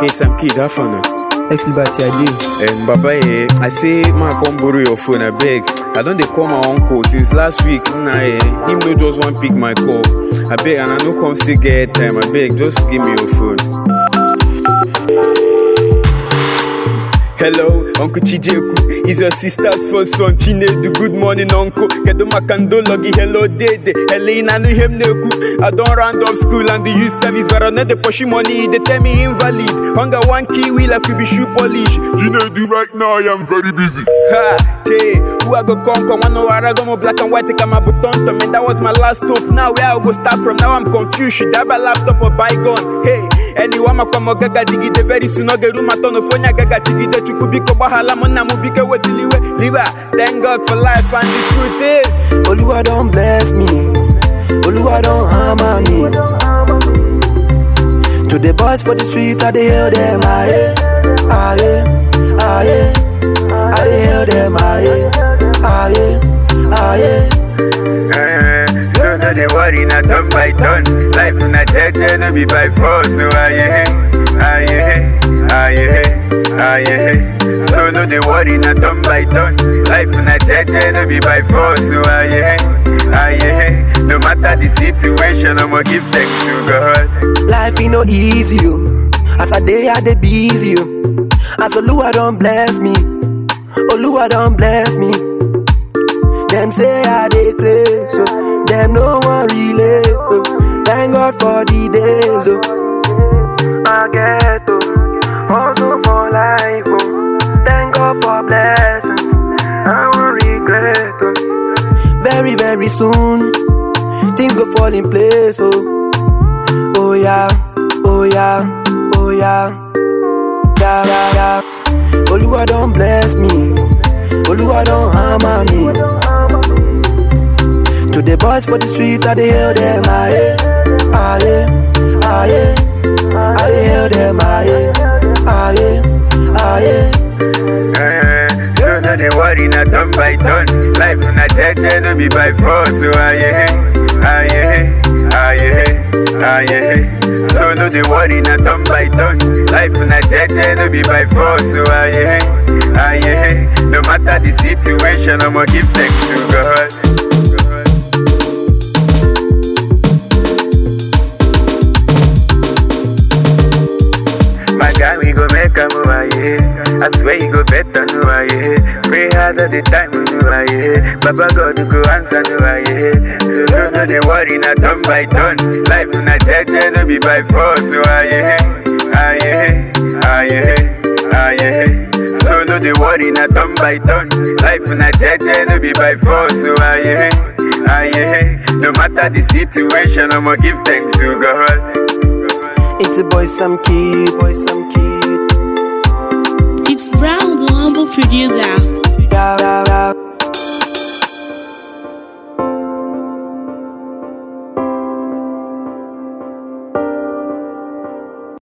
Hey, some kid, have fun. Ex Liberty Ade. Um, Baba, eh, I say, ma come borrow your phone, I beg. I don't dey call my uncle since last week. Nah, eh, him no just want pick my call. I beg, and I no come still get time. I beg, just give me your phone. Hello, Uncle Chijeku. Is your sister's first son, Chinedu. Good morning, Uncle. Kedu makando logi, hello, dede. Helena, no him neku. I don't round off school and the youth service, but I know the push money. They tell me invalid. Hunger one key wheel, I could be shoe polish. Chinedu, right now I am very busy. Ha, Che, who I go conquer? One hour I go more black and white, take my button to man. That was my last hope. Now where I go start from? Now I'm confused. Should I buy laptop or bygone? Hey, anyone ma kwamo gaga digide very soon. I get room at on the phone. gaga digide chukubiko bahala mona mubike wetiliwe. Liva, thank God for life and the truth is. Oluwa don bless me. Oluwa don hammer me. To the boys for the street, I dey hail them. Aye, aye, aye. I dey hail them. Aye, aye, aye. Eh, So no dey worry, na turn by turn. Life na jeje, no be by force. So aye, aye, aye, aye. So no dey worry, na turn by turn. Life na jeje, no be by force. So aye, aye. No matter the situation, I'ma give thanks to God. Life ain't no easy, yo. As I day, I dey busy, yo. As Oluwa don bless me, Oluwa don bless me. Them say I dey crazy, so them no one relate. Oh. Thank God for the days, oh. I get oh, hustle for life, oh. Thank God for blessings, I won't regret, oh. Very, very soon, things go fall in place, oh. Oh yeah, oh yeah, oh yeah, yeah, yeah, yeah. Oluwa don bless me, Oluwa don hammer me. To the boys for the street, I dey hail them, aye, aye, aye. I dey hail them, aye, aye, aye. Eh, So no dey worry, na turn by turn. Life na jeje, no be by force. So aye, aye, aye, aye. So no dey worry, na turn by turn. Life na jeje, no be by force. So aye, aye. No matter the situation, I'ma give thanks to God. My guy, we go make a move, ah, yeah. I swear you go better, no, ah, yeah. Pray hard all the time, no, ah, yeah. Baba God go answer, no, ah, yeah. So no, no, they worry, not turn by turn. Life na jeje, no be by force, so ah, yeah. Ah, yeah, ah, yeah, ah, yeah. So no, they worry, not turn by turn. Life na jeje, no be by force, so ah, yeah. Ah, yeah. No matter the situation, I'ma give thanks to God. It's a boy, some kid, boy, some kid. It's Brown, the humble producer. Yeah, yeah, yeah.